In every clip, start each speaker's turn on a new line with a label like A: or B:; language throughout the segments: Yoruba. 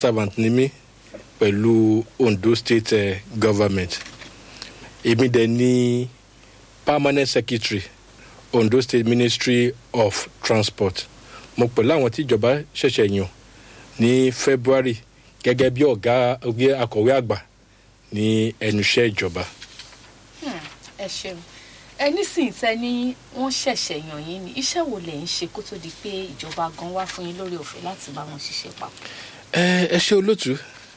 A: servant ni mí pẹ̀lú ondo state uh, government èmi dẹ̀ ní permanent secretary ondo state ministry of transport mo pẹ̀lú àwọn tí ìjọba ṣẹ̀ṣẹ̀ yàn ní february gẹ́gẹ́ bí ọ̀gá akọ̀wé àgbà ní ẹnu iṣẹ́ ìjọba.
B: ẹ ṣeun ẹ nísìnyí tẹ ní wọn ṣẹ̀ṣẹ̀ yàn yín ni iṣẹ́ wo lẹ̀ ń ṣe kó tó di pé ìjọba gan wá fún yín lórí ọ̀fẹ́ láti bá wọn ṣiṣẹ́ papọ̀.
A: ẹ ẹ ṣe olóòtú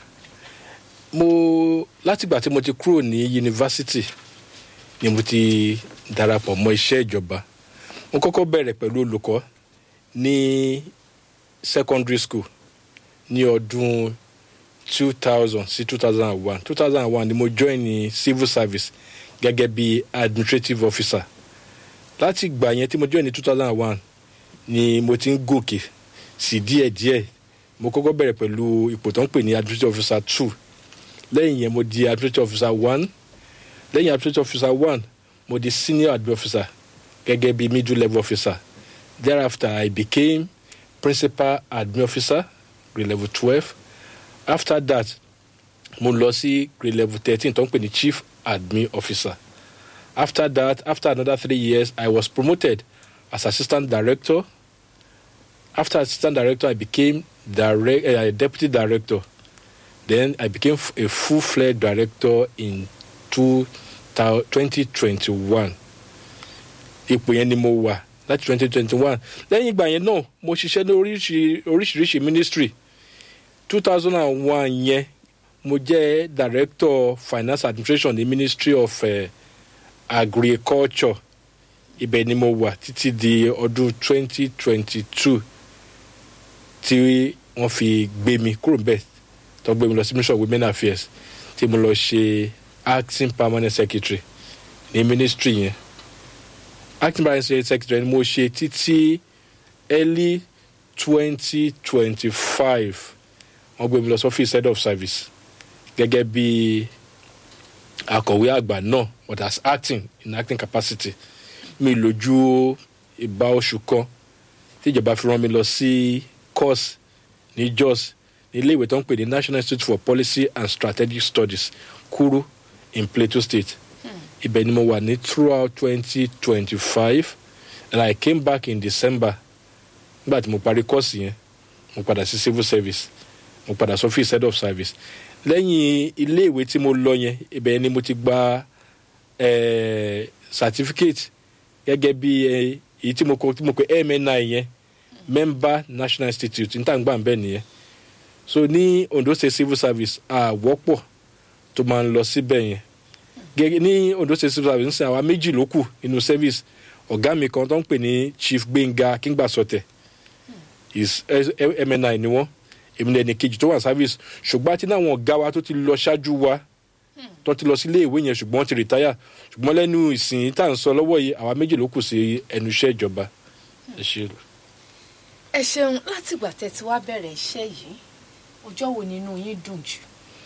A: mo látìgbà tí mo ti kúrò ní yunifásitì ni mo ti darapọ̀ mọ́ iṣẹ́ ìjọba mo kọ́kọ́ bẹ̀rẹ̀ pẹ̀lú olùkọ́ ní secondary school ní ọdún two thousand sí two thousand and one two thousand and one ni mo join ní civil service gẹ́gẹ́ bí administrative officer láti ìgbà yẹn tí mo join ní two thousand and one ni mo ti ń gòkè sí díẹ̀díẹ̀ mo kọ́kọ́ bẹ̀rẹ̀ pẹ̀lú ipò tó ń pè ní administrative officer two lẹ́yìn yẹn mo di administrative officer one lẹ́yìn administrative officer one mo di senior admin officer gẹ́gẹ́ bí middle level officer thereafter i became principal admin officer grade level twelve after that mo lọ sí grade level thirteen tó ń pè ní chief admin officer after that after another three years i was promoted as assistant director after assistant director i became direct, uh, deputy director then i became a full-fledged director in two twenty twenty one ipò yẹn ni mo wà láti twenty twenty one lẹ́yìn ìgbà yẹn náà mo ṣiṣẹ́ ní oríṣiríṣi ministry two thousand and one yẹn mo jẹ́ director finance administration ní ministry of uh, agriculture ibẹ̀ ni mo wà títí di ọdún twenty twenty two tí wọ́n fi gbé mi kúrò bẹ́ẹ̀ tó gbé mi lọ sí ministry of women affairs tí mo lọ ṣe acting permanent secretary ní ministry yẹn acting permanent secretary ni mo ṣe títí early twenty twenty five wọ́n gbé mi lọ sí office head of service gẹ́gẹ́ bí akọ̀wé àgbà náà but as acting in acting capacity mi lójú ìbá oṣù kan tíjọba fi rán mi lọ sí course ní jos ní ilé ìwé tó ń pè ní national institute for policy and strategic studies kúrú in plateau state ibẹ̀ ni mo wà ní throughout twenty twenty five and i came back in december nígbà tí mo parí kọ́ọ̀sì yẹn mo padà sí civil service mo padà sí office head of service lẹ́yìn ilé ìwé tí mo lọ yẹn ibẹ̀ ni mo ti gba eh, certificate gẹ́gẹ́ bí èyí tí mo kọ tí mo pe mni yẹn member national institute níta gbà ń bẹ̀ nìyẹn so ní ondo state civil service àwọ́pọ̀ tó máa ń lọ síbẹ̀ yẹn gẹ́gẹ́ ní ondo state civil service ń sìn àwa méjì ló kù nínú service ọ̀gá mi kan tó ń pè ní chief gbẹ̀ngà kíngbàsọtẹ̀ is mni ni wọ́n èmi ní ẹnì kejì tó wà service ṣùgbọ́n àti náà àwọn ọ̀gá wa tó ti lọ ṣáájú wa tó ti lọ sí ilé ìwé yẹn ṣùgbọ́n wọ́n ti rìtáyà ṣùgbọ́n lẹ́nu ìsìn tá à ń sọ lọ́wọ́ yìí àwa méjì ló kù sí ẹnu iṣẹ́ ìjọba ẹ ṣe.
B: ẹ ṣeun látìgbà tẹ ti wá bẹ̀rẹ̀ iṣẹ́ yìí ọjọ́ wo nínú yín dùn jù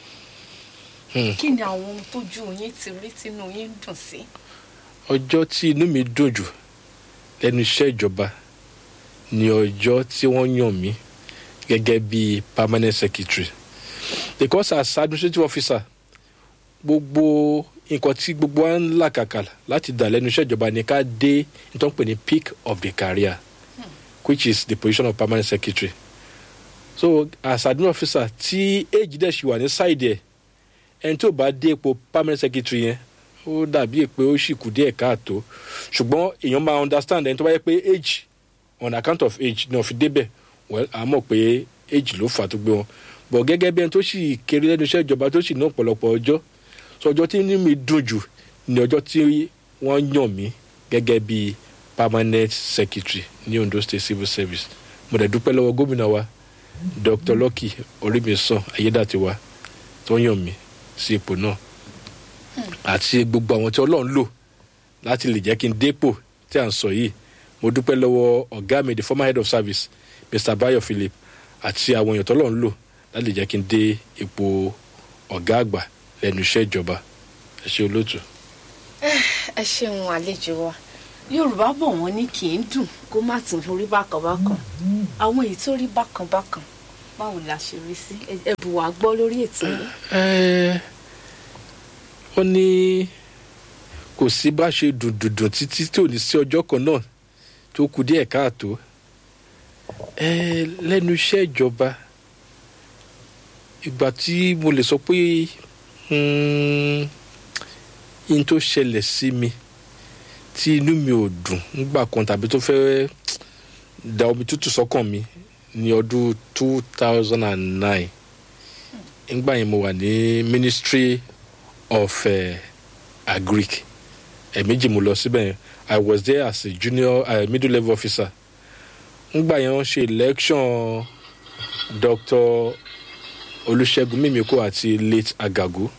B: kí ni àwọn ohun tójú yín ti rí tínú yín dùn sí.
A: ọjọ́ tí inú mi dùn jù lẹ́nu iṣẹ́ ìjọba ni ọjọ́ tí wọ́n yàn mí gẹ́gẹ́ bí permanent secretary because as administrative officer gbogbo nǹkan tí gbogbo wa ń làkàkà láti dà lẹ́nu iṣẹ́ ìjọba ni ká dé nítorí pé ní peak of the career hmm. which is the position of permanent secretary so as admin officer tí age dẹ̀ ṣì wà ní side ẹ̀ ẹni tí ò bá dé ipò permanent secretary yẹn ó dàbí pé ó ṣì kù díẹ̀ káàtó ṣùgbọ́n èèyàn máa understand ẹni tó bá yẹ pé age on account of age ni wọ́n fi débẹ̀ well a mọ̀ pé age ló fà tó gbé wọn bọ̀ gẹ́gẹ́ bí ẹni tó sì kéré lẹ́nu iṣẹ́ ìjọba tó sì ní ọ̀pọ̀lọpọ̀ ọjọ́ sọ ọjọ́ tí inú mi dùn jù ní ọjọ́ tí wọ́n yàn mí gẹ́gẹ́ bí permanent secretary ní ondo state civil service mo dẹ̀ dúpẹ́ lọ́wọ́ gómìnà wa dr lucky orímìsàn ayédàtiwa tó yàn mí sí ipò náà àti gbogbo àwọn tí ọlọ́run lò láti lè jẹ́ kí n dépò tí à ń sọ yìí mo dúpẹ́ lọ́wọ́ ọ̀gá mi the former head of service mr bayo philip àti àwọn èèyàn tọ́lọ́ ń lò láti lè jẹ́ kí n dé ipò ọ̀gá àgbà lẹ́nu iṣẹ́ ìjọba ẹ ṣe olóòtú.
B: ẹ ṣeun àlejò wa yorùbá bọ̀ wọ́n ní kì í dùn kó má tún rí bákan bákan àwọn èyí tó rí bákan bákan báwo la ṣe rí sí Ẹ- ẹ bù wá gbọ́ lórí ètò yìí.
A: Ẹ́, wọ́n ní kò sí bá ṣe dùndùndùn títí tí ò ní sí ọjọ́ kan náà tó kù díẹ̀ káàtó Ẹ́, lẹ́nu iṣẹ́ ìjọba ìgbà tí mo lè sọ pé yín tó ṣẹlẹ̀ sí mi tí inú mi ò dùn nígbà kan tàbí tó fẹ́ da omi tútù sọ́kàn mi ní ọdún two thousand and nine ngbà yẹn mo wà ní ministry of uh, agric ẹ̀ẹ̀mejì mo lọ síbẹ̀ yẹn i was there as a junior uh, middle level officer ngbà yẹn wọ́n ṣe election dr olùṣègùn mímíkò àti late agago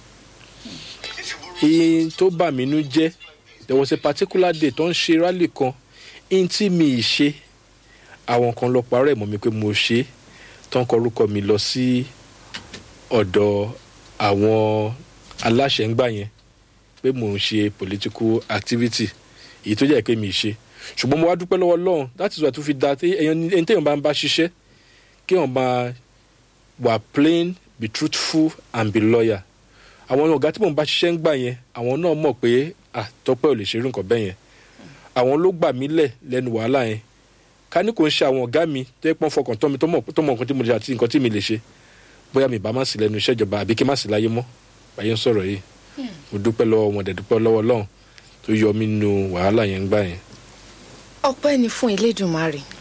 A: iye tó bà mí nú jẹ́ there was a particular day tó ń ṣe rally kan in tí mi ì ṣe àwọn kan lọ parọ́ ẹ̀ mọ́ mi pé mo ṣe é tó ń kọ orúkọ mi lọ sí ọ̀dọ̀ àwọn aláṣẹ ń gbà yẹn pé mò ń ṣe political activity èyí tó jẹ́ pé mi ì ṣe ṣùgbọ́n mo wá dúpẹ́ lọ́wọ́ Ọlọ́run that is why tó fi da ẹni téèyàn bá ń bá ṣiṣẹ́ kí èèyàn máa wà plain be truthful and be loyal àwọn ọ̀gá tí mò ń bá ṣiṣẹ́ ń gbà yẹn àwọn náà mọ̀ pé ah Tọ́pẹ́ ò lè ṣerú nǹkan bẹ́ẹ̀ yẹn àwọn ló gbà mí lẹ̀ lẹ́nu wàhálà yẹn ká ní kò ń ṣe àwọn ọ̀gá mi tó yẹ pọ́n fọkàn tán mi tó mọ̀ tó mọ̀ nǹkan tí mo lè ṣe àti nǹkan tí mi lè ṣe bóyá mi bá má sí lẹ́nu iṣẹ́ ìjọba àbí kí má sí láyé mọ́ báyé ń sọ̀rọ̀ yìí mo dúpẹ́ lọ́wọ́ wọn dẹ̀ dúpẹ́ lọ́wọ́ Ọlọ́run tó yọ mí nínú wàhálà yẹn ń gbà yẹn.
B: ọpẹ́ ni fún Elédùmarè